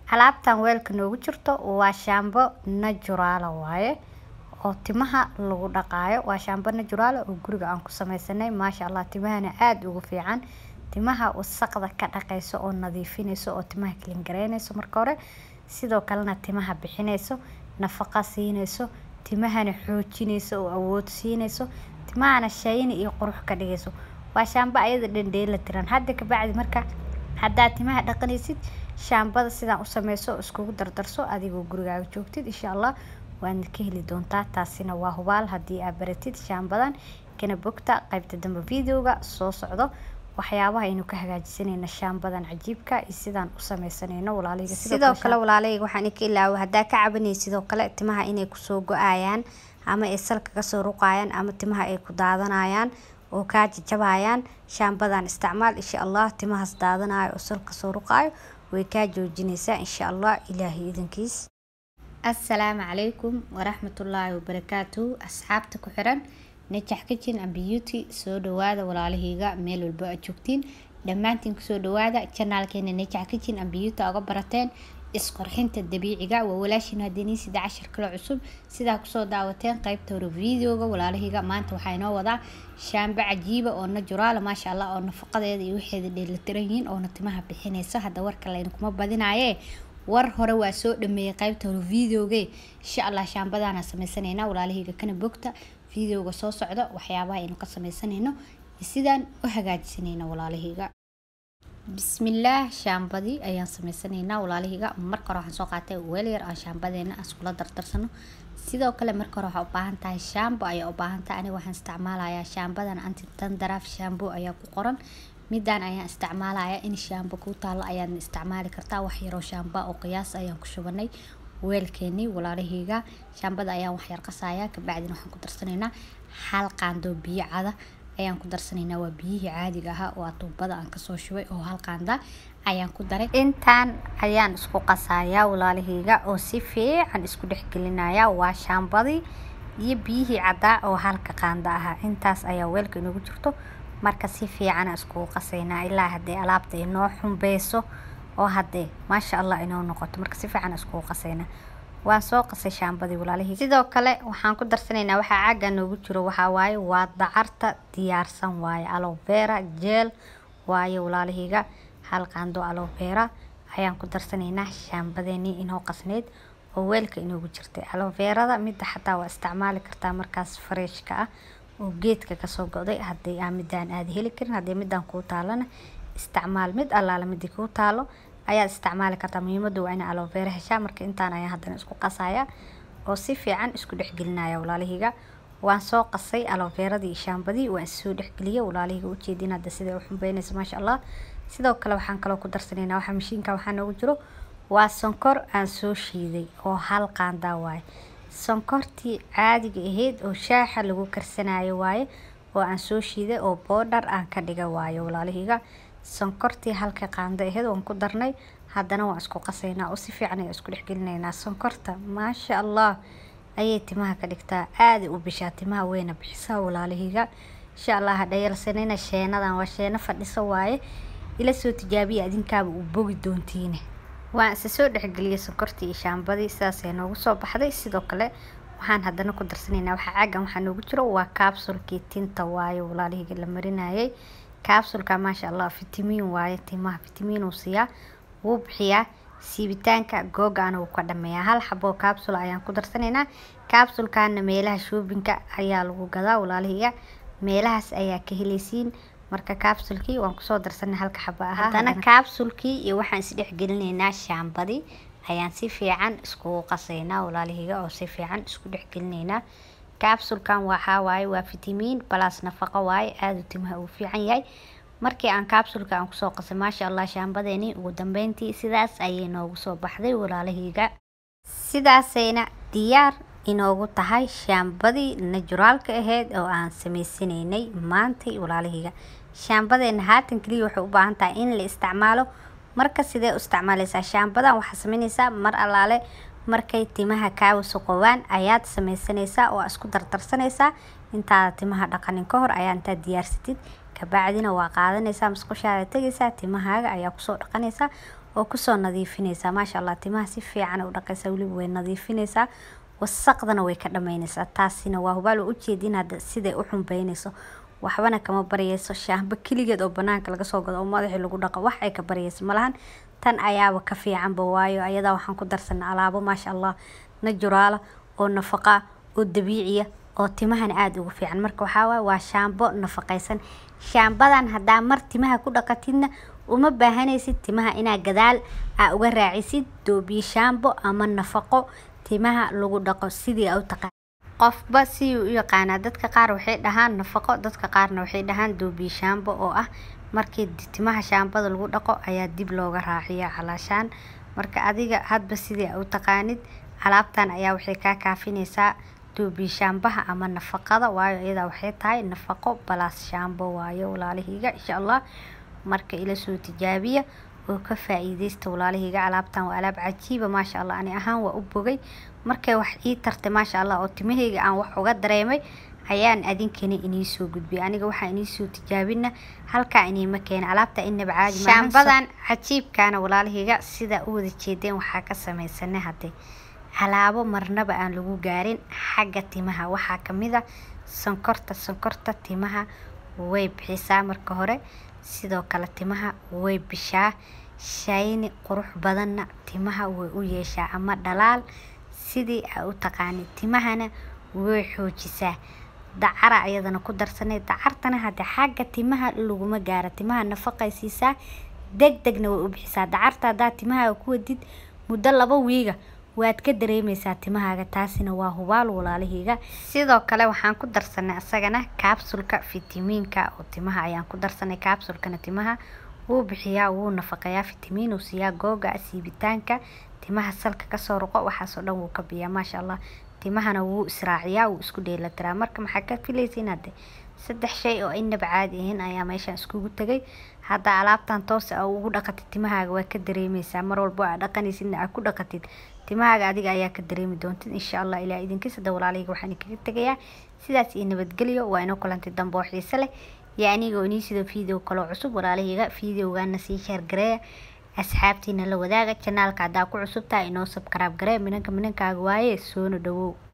alaabtan weelka noogu jirto waa shaambo najuraala waaye oo timaha lagu dhaqaayo waa shaambo najuraala oo guriga aan ku sameysanay maasha allah timahana aada ugu fiican timaha wasaqda ka dhaqayso oo nadiifinayso oo timaha clean gareynayso marka hore sidoo kalena timaha bixinayso nafaqa siinayso timahana xoojinayso oo awood siinayso timahana shayni iyo qurux ka dhigayso waa shaambo ayada dhan dheela tiran hadda kabacdi marka haddaad timaha dhaqanaysid shaambada sidaan u sameyso iskugu dardarso adigoo gurigaaga joogtid insha allah waadna ka heli doontaa taasina waa hubaal haddii aad baratid shaambadan kana bogta qaybta dambe videoga soo socdo waxyaabaha aynu ka hagaajisanayna shaambadan cajiibka iyo sidaan u sameysanayno walaalahayga sidoo kale walaalahayga waxaan ka ilaawo haddaa ka cabanaysid sidoo kale timaha inay kusoo go-ayaan ama ay salka kasoo ruqayaan ama timaha ay ku daadanayaan oo kaa jajabayaan shaambadan isticmaal insha allah timahaas daadanayo oo salka kasoo ruqaayo way kaa joojinaysaa insha allah ilaahay idankiis assalaamu calaykum waraxmatullaahi wabarakaatuhu asxaabta ku xiran najax kitchen and beauty soo dhawaada walaalahayga meel walba aad joogtiin dhammaantiin kusoo dhawaada janaalkeena najax kitchen and beauty uga barateen isqorxinta dabiiciga waa walaashiin haddii sida cashar kale cusub sidaa kusoo daawateen qaybta hore videoga walaalahayga maanta waxaa inoo wadaa shaambo cajiiba oo najuraala maasha allah oo nafaqadeeda iyo waxeeda dheelitiran yihiin oona timaha bixinaysa hadda warka laynkuma badinaaye war hore waa soo dhameeyay qaybta hore videoge insha allah shaambadaana sameysanayna walaalahayga kana bogta videoga soo socda waxyaabaha aynu ka sameysanayno iyo sidaan u hagaajisanayno walaalahayga bismillaah shaambadii ayaan sameysanaynaa walaalahayga marka hore waxaan soo qaatay weel yar aan shaambadeena iskula dardarsano sidoo kale marka hore waxaa u baahan tahay shaambo ayaa u baahan tahay aniga waxaan isticmaalayaa shaambadan anti tandaraaf shaambo ayaa ku qoran midaan ayaan isticmaalayaa in shaambo ku taalo ayaadna isticmaali kartaa wax yaroo shaamba oo qiyaas ayaan ku shubanay weelkeenii walaalahayga shaambada ayaan waxyar qasayaa kabacdina waxaan ku darsanaynaa hal qaandoo biyo cada ayaan ku darsanaynaa waa biyihii caadiga ahaa oo atuubada aan kasoo shubay oo hal qaanda ayaan ku daray intaan ayaan isku qasayaa walaalahayga oo si fiican isku dhexgelinaya waa shaambadii iyo biyihii caddaa oo halka qaanda ahaa intaas ayaa weelka inagu jirto marka si fiicana iskugu qasaynaa ilaa haddee alaabta inoo xumbeyso oo haddee maasha allah inoo noqoto marka si fiican iskugu qasaynaa waan soo qasay shaambadii walaalahii sidoo kale waxaan ku darsanaynaa waxaa caaga noogu jiro waxaa waaye waa dacarta diyaarsan waaye alovera jeel waaye walaalahayga hal qaando alovera ayaan ku darsanaynaa shaambadeenii inoo qasneyd oo weelka inoogu jirtay aloverada midda xataa waa isticmaali kartaa markaas freshka ah oo geedka kasoo go'day haddii aa midaan aada heli karin haddii midaan kuu taalana isticmaal mid allaala midii kuu taalo ayaad isticmaali kartaa muhiimada waa ina alovera heshaa marka intaan ayaan haddana isku qasaya oo si fiican isku dhexgelinaya walaalahayga waan soo qasay aloveradii iyo shaambadii waan soo dhexgeliyay walaalahayga ujeedin hadda siday u xumbeynaysa maasha allah sidoo kale waxaan kaloo ku darsanaynaa waxaa mashiinka waxaa noogu jiro waa sonkor aan soo shiiday oo hal qaandaa waaye sonkortii caadiga ahayd oo shaaxa lagu karsanayo waaye oo aan soo shiiday oo boodhar aan ka dhiga waayo walaalahayga sonkortii halka qaando aheyd waan ku darnay haddana waan isku qasaynaa oo si fiican ayaan isku dhexgelinaynaa sonkorta maasha allah ayay timaha ka dhigtaa aaday u bishaa timaha weyna bixisaa walaalahayga insha allah hadhayalsanayna sheenadan waa sheeno fadhiso waaye ila soo tijaabiya adinkaaba uu bogi doontiine waan isa soo dhexgeliyay sonkortii iyo shaambadii sidaasay noogu soo baxday sidoo kale waxaan haddana ku darsanaynaa waxaa caagan waxaa noogu jiro waa kaabsulkii tinta waaye walaalahayga la marinayay kaabsulka maasha allah fitamiin waaye timaha fitamiin uu siiyaa wuu bixiyaa siibitaanka googaana wuu ka dhameeyaa hal xaboo kaabsul ayaan ku darsanaynaa kaabsulkana meelaha shoobinka ayaa lagu gadaa walaalahayga meelahaas ayaa ka helaysiin marka kaabsulkii waan kusoo darsanay halka xabo ahaa haddana kaabsulkii iyo waxaan isdhexgelinaynaa shaambadii ayaan si fiican iskugu qasaynaa walaalahayga oo si fiican isku dhexgelinaynaa kaabsulkan waxaa waaye waa fitamiin balas nafaqo waaye aada u timaha uu fiican yahay markii aan kaabsulka aan kusoo qasay maasha allah shaambadeeni ugu dambeyntii sidaas ayay noogu soo baxday walaalahayga sidaasayna diyaar inoogu tahay shaambadii najuraalka ahayd oo aan sameysanaynay maantay walaalahayga shaambadeena haatan keliya waxay u baahan tahay in la isticmaalo marka sidee u isticmaalaysaa shaambadan waxaa sameynaysaa mar allaale markay timaha kaa wasaqoobaan ayaad sameysanaysaa oo isku dardarsanaysaa intaada timaha dhaqanin ka hor ayaa intaad diyaarsatid kabacdina waa qaadanaysaa musqushaada tegaysaa timahaaga ayaa kusoo dhaqanaysaa oo kusoo nadiifinaysaa maasha allah timaha si fiican u dhaqaysaa weliba way nadiifinaysaa wasaqdana way ka dhamaynaysaa taasina waa hubaal oo ujeedin hadda siday u xumbeynayso waxbana kama baryayso shaamba keligeed oo banaanka laga soo gado oo madaxii lagu dhaqo wax ay ka baryayso malahan tan ayaaba ka fiicanba waayo ayadaa waxaan ku darsanay alaabo maasha allah najuraala oo nafaqa oo dabiiciya oo timahana aada ugu fiican marka waxaa waaye waa shaambo nafaqaysan shaambadan haddaa mar timaha ku dhaqatidna uma baahanaysid timaha inaa gadaal aa uga raacisid doobiye shaambo ama nafaqo timaha lagu dhaqo sidii aa u taqaan qofba si u yaqaanaa dadka qaar waxay dhahaan nafaqo dadka qaarna waxay dhahaan doobiye shaambo oo ah markii timaha shaambada lagu dhaqo ayaa dib looga raaciya calaashaan marka adiga hadba sidii aa u taqaanid alaabtan ayaa waxay kaa kaafinaysaa doobiye shaambaha ama nafaqada waayo iyadaa waxay tahay nafaqo balaas shaambo waayo walaalihiiga insha allah marka ila soo tijaabiya oo ka faa-iideysta walaalihiiga alaabtan waa alaab cajiiba maasha allah ani ahaan waa u bogay markay wax ii tartay maasha allah oo timahayga aan wax uga dareemay ayaan adinkani inii soo gudbiyay aniga waxaa inii soo tijaabina halkaa iniima keena alaabta inaba caadi shaambadan cajiibkaana walaalihiiga sidaa u wada jeedeen waxaa ka samaysanay hadde alaabo marnaba aan lagu gaarin xagga timaha waxaa kamid a sonkorta sonkorta timaha way bixisaa marka hore sidoo kale timaha way bishaa shayni qurux badanna timaha way u yeeshaa ama dhalaal sidii aa u taqaanid timahana way xoojisaa dacara ayadana ku darsanay dacartana hadde xagga timaha laguma gaaro timaha nafaqay siisaa deg degna way u bixisaa dacarta haddaa timahaaga ku wadid muddo laba wiiga waad ka dareemeysaa timahaaga taasina waa hubaal walaalihiiga sidoo kale waxaan ku darsanay isagana kaabsulka fitamiinka oo timaha ayaan ku darsanay kaabsulkana timaha wuu bixiyaa wuu nafaqeeyaa fitamiin uu siiyaa googa siibitaanka timaha salka kasoo ruqo waxaasoo dhan wuu ka biyaa maasha allah timahana wuu israaciyaa wuu isku dheelatiraa marka maxaa ka filaysiin hadde saddex shay oo inaba caadi ahayn ayaa meeshaan iskugu tegay hadda alaabtan toos a ugu dhaqatid timahaaga waa ka dareemeysaa mar walbo aa dhaqanaysidna aa ku dhaqatid timahaaga adiga ayaa ka dareemi doontid insha allah ilaa idinkiis hadda walaalahayga waxaan idinkaga tegayaa sidaas iyo nabadgelyo waa inoo kulantay dambe oo xiise leh iyo anigoo inii sidoo video kaloo cusub walaalahayga videogaana sii sheer gareeya asxaabtiina la wadaaga janaalka haddaa ku cusub tahay inoo sabkaraab garee minanka minankaaga waaye soona dhawow